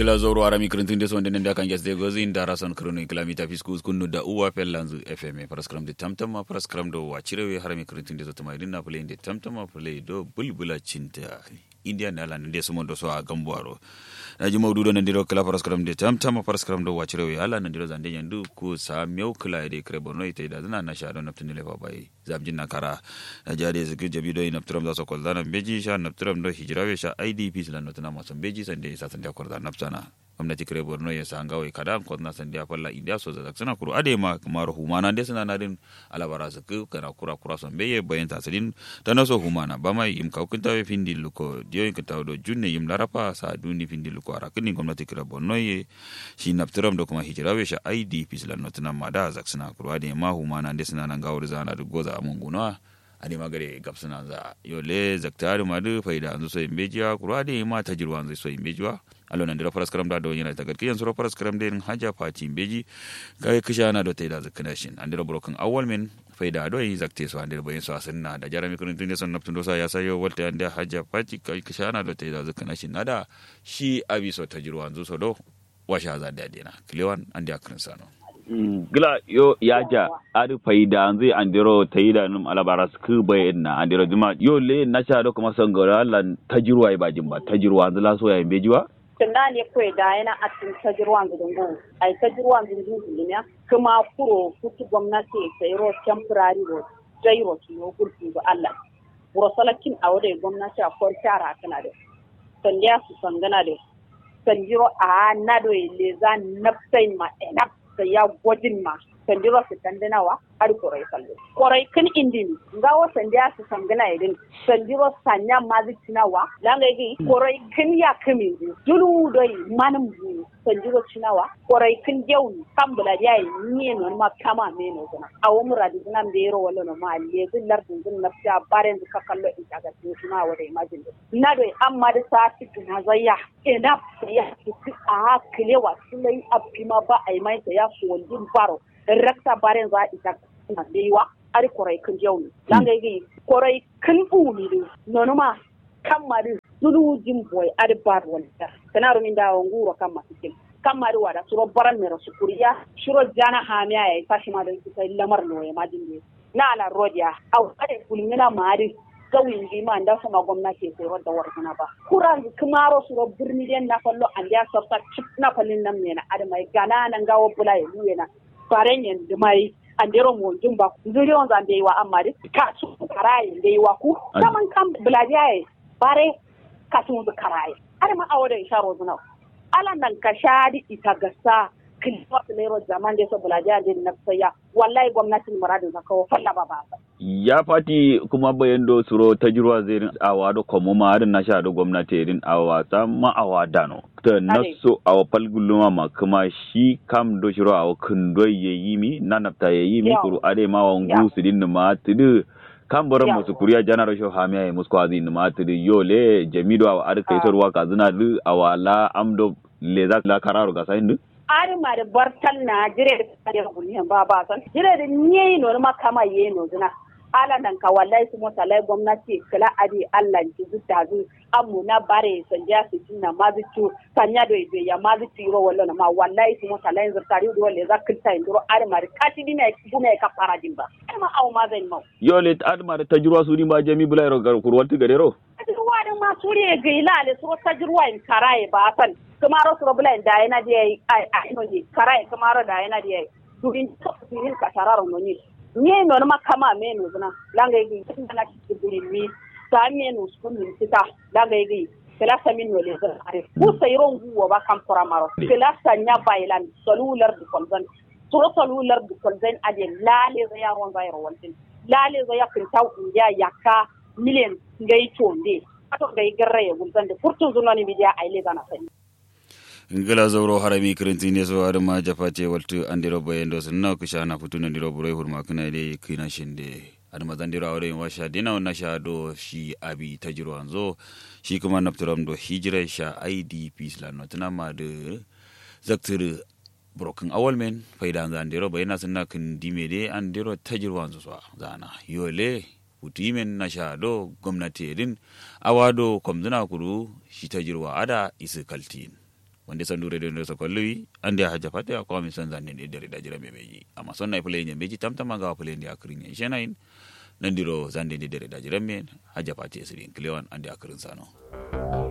gila zoro arami kirintin de sonde nende kan gesde gozi ndara son krono kilomita fiskus kunnu da uwa pellanzu fm paraskram de tamtama paraskram do wachirewe harami kirintin de zotama idina play de tamtama play do bulbula cinta india na lan de sumo do so a gambuaro naji mawdudo nandiro kala paraskram de tamtama paraskram do wachirewe ala nandiro zande nyandu ku sa mew kala de krebono ite da na na sha do naptini le babai zabjin na kara na jade zikir jabi do naptram da so koldana beji sha naptram do hijrawe sha idp lan notana mason beji sande sa sande akorda naptana gwamnati kare borno ya sa ngawai kada ko na san dia falla india so zak sana kuru ade ma kamar humana de sana na din alabara su ku kana kura kura son beye bayan ta sadin tana so humana ba mai im kau kinta we findi luko dio in kinta do junne im larapa sa duni findi luko ara kini gwamnati kare borno ye shi naptiram do kuma hijira we sha idp sila notana ma da zak sana kuru ade ma humana de sana na ngawar zana da goza munguna ade magare gapsuna za yole zaktari madu faida anzu so imbejiwa kuru ade ma tajirwa anzu so imbejiwa alo nan dira faras karam da do yana ta garki yanzu faras karam da haja fati beji kai kisha na do taida zakana shin an dira broken awal men faida do yi zakte so an dira bayin so asinna da jarami kun tun son naftun do sa ya sayo walta an da haja fati kai kisha na do taida zakana shin nada shi abi so tajirwa anzu so do washa za da dina kilewan an da kan sano gila yo yaja adi faida anzi andiro tayida num alabara sku bayna andiro dima yo le na sha do kuma sangara lan tajirwa ba jimba tajirwa anzi la so ya imbejiwa tunda ne kwe da yana a cikin tajirwan gudungu a yi tajirwan gudungu ne kuma kuro kutu gwamnati sai ro temporary ro jairo ki yo gurfi ga Allah buro salakin a wadai gwamnati a kwar tara kana da sandiya su sangana da sanjiro a na do le za nafsai ma enap sai ya gwajin ma sandiro su tandanawa har korai kallo korai kan indin ngawo sandiya su sangana idin sandiro sanya mazi cinawa langa yi korai kan ya kame dulu doi manam bu sandiro cinawa korai kan jeuni kan bula ya yi ni no ma kama me no gona awo muradi nan da yero wala no ma le zin lardin zin nafsa baren ka kallo in ta ga cina wa da imagine na doi amma da sa na zayya ina ya a kilewa sulai abima ba ai mai ya so wandin baro rakta baren za ita na leiwa ari korai kan jawni langa yi korai kan uli du nonuma kan mari dudu jin boy ari bar wala kana rumin da nguro kan masikin kan mari wada suro baran mero sukuriya shuro jana hamiya ya fashi ma dan sai lamar no ya majin ne na ala rodiya au ade kulmina mari gawin bi ma nda sama gwamnati sai wadda warkuna ba kuran kumaro suro birni den na fallo an ya sabta chip na fallin nan ne na adamai gana nan gawo bula ya na faren yen da mai andero mo jumba zuri on zande wa amma de ka su karaye de wa ku saman kan blajaye bare ka su karaye har ma awo da isharo zuna ala nan ka shadi ita gasa kilwa lero zaman da so blajaye de nafsaya wallahi gwamnatin muradin zakawo falla ba ba ya fati kuma bayan do suro tajirwa zirin awa do komo ma adin na sha do gwamnati irin awa ta ma awa dano ta naso awa palguluma ma kuma shi kam do shiro awa kundo ye yimi na nafta ye yimi kuru ade ma wa ngu su din ma tudu kan boran musu kuriya janar sho hamiya ye musko azin ma tudu yole jamido awa ade kai sorwa ka zina du awa la amdo leza la kararu ga sayin du ari ma da bartal na jire da kare guliyan ba ba san jire da nye no ma kama ye no zina ala nan ka wallahi su mota lai gwamnati kala adi Allah ji zuta zu amu na bare sanja su jinna ma zu sanya do ibe ya ma zu tiro wallo na ma wallahi su mota lai zurtari do walle za kilta induro ari ma kati dina dina ka fara dimba ai ma awu ma zai mau yo le ad ma da tajruwa su ni ba jami bulai ro gar kurwalti gadero tajruwa din ma suriye ga ilale su tajruwa in karaye ba san kamaro su bulai da yana da ai ai no ji karaye kamaro da yana da ai durin to durin ka tararo no ni nye no ma kama me no zuna langa yi na ki buri mi ta me no su min sita langa yi kala samin no le zan are ku sayron guwa ba kan fara maro kala sanya bailan salular du kolzan suro salular du kolzan ade lale za yaron za yaro waltin lale za ya kinta ya yaka miliyan ngai tonde ato ngai garra ya gulzan da furtun zunani bidiya aile zana sani ngila zawro harami kirintine so har ma jafate waltu andiro bayendo sunna ku shana futuna ndiro burai hurma kana de kina shinde ad mazandiro awre wa sha dina na sha do shi abi tajiro anzo shi kuma naptiram do hijira sha idp islam no tana ma de zaktir broken awal men faida an andiro bayana sunna kin dime de andiro tajiro anzo so zana yole utimen na sha do gwamnati din awado komzuna kuru shi tajirwa ada isi kaltin wanda san dure da so kolli ande haja fate ko mi san zanne de dare da jira me meji amma sonna e play beji tamtama ga play ndi akrin ye shenain nandiro zande de dare da jira me haja fate sirin klewan ande akrin sano